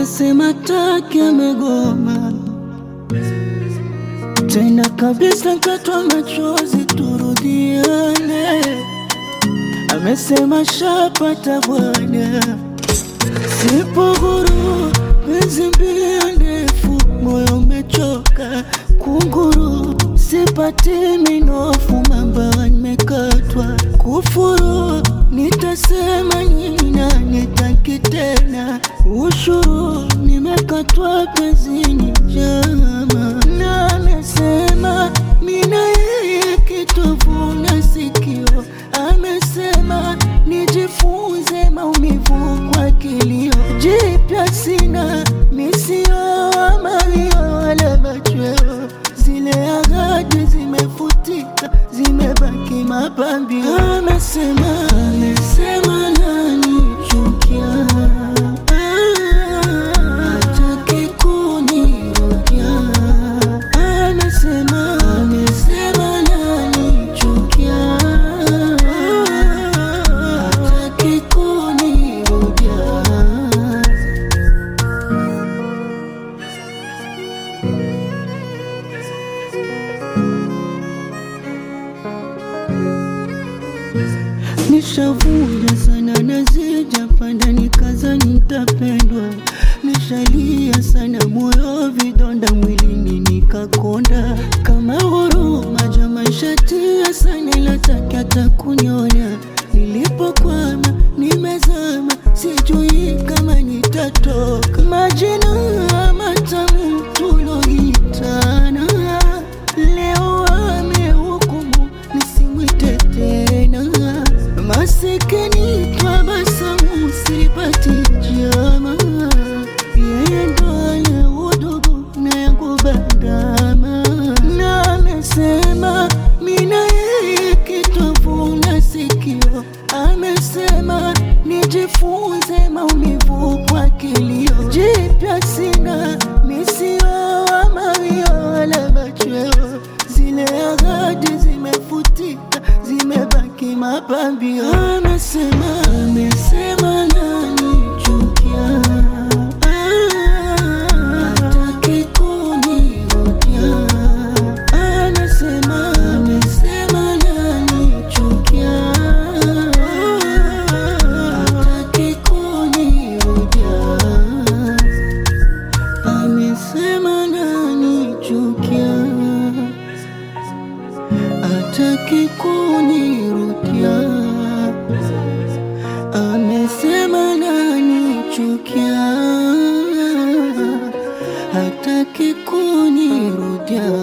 amesema taki amegoma tena kabisa, katwa machozi turudiane, amesema shapata bwana, sipo huru, penzi mbio ndefu, moyo umechoka kunguru, sipati minofu, mamba nimekatwa kufuru, nitasema nyina nitaki tena, ushuru nimekatwa pezini jama, na amesema mina yeye kitovu na sikio, amesema nijifunze maumivu kwa kilio, jipya sina misio amalio wala machweo, zile ahadi zimefutika, zimebaki mapambio. Amesema, amesema nanichukia, hataki kunirudia. Amesema, amesema nanichukia, hataki kunirudia. Nishavuja sana na sijapanda, nikaza nitapendwa. Nishalia sana moyo, vidonda mwilini nikakonda, kama huruma jama shatia sana, lataki hata kunyonya. Nilipokwama nimezama, sijui kama nitatoka. Majina matamu tuloitana, leo amehukumu nisimwite tena. Masikini tabasamu sipati jama, yeye ndo ana udugu na yangu bandama, na amesema mina yeye kitovu na sikio, amesema nijifunze maumivu kwa kilio, jipya sina misio amawio wala machweo, zile ahadi zimefutika, zimebaki mapambio. Amesema, amesema nanichukia, hataki kunirudia. Anasema, amesema nanichukia, hataki kunirudia. Amesema nanichukia, hataki kunirudia. Amesema nanichukia, hataki kunirudia.